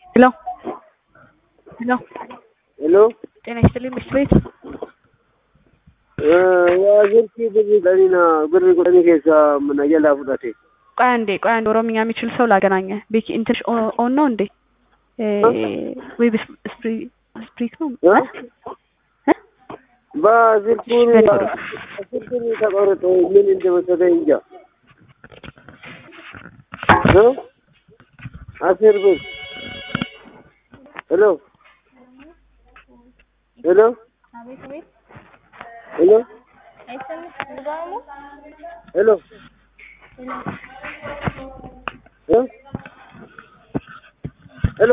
ሄሎ ሄሎ ሄሎ ጤና ይስጥልኝ ምሽት ቤት jirti birri dhalina birri kudhanii keessa mana jalaa fudhate. ቆይ አንዴ ቆይ አንዴ ኦሮምኛ የሚችል ሰው ላገናኘ ቤኪ እንትንሽ ኦን ነው እንዴ ወይ ስፕሪክ ነው በስልኩን ስልኩን ተቆርጦ ምን እንደመሰለ እንጃ። አስር ብር ሄሎ ሄሎ ሄሎ ሄሎ ሄሎ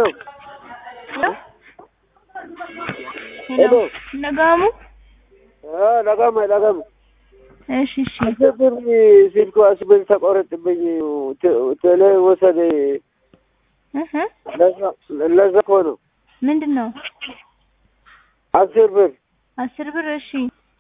ሄሎ ነጋሙ ለጋማ ለጋማ እሺ እሺ አስር ብር ስልኩ አስር ብር ተቆረጥብኝ ቴሌ ወሰደ። እህ ለዛ እኮ ነው ምንድን ነው አስር ብር አስር ብር እሺ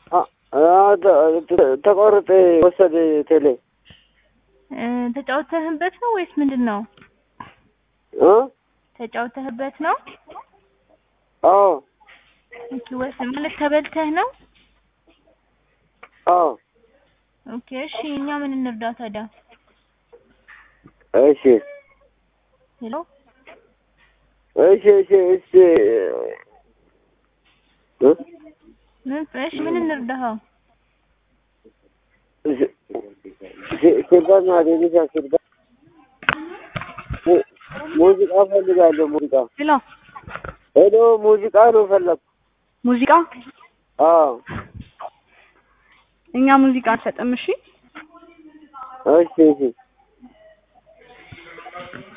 ተቆረጠ ወሰደ ቴሌ እ ተጫውተህበት ነው ወይስ ምንድን ነው እ ተጫውተህበት ነው አዎ ኦኬ ወይስ ማለት ተበልተህ ነው አዎ ኦኬ እሺ እኛ ምን እንርዳ ታዲያ እሺ ሄሎ እሺ እሺ እሺ እ ምን እሺ ምን እንርዳህ ሲርባ ማገኘት ሲርባ ሙዚቃ ፈልጋለሁ ሙዚቃ ሄሎ ሄሎ ሙዚቃ ነው ፈለግኩ ሙዚቃ አዎ እኛ ሙዚቃ አንሰጥም እሺ እሺ እሺ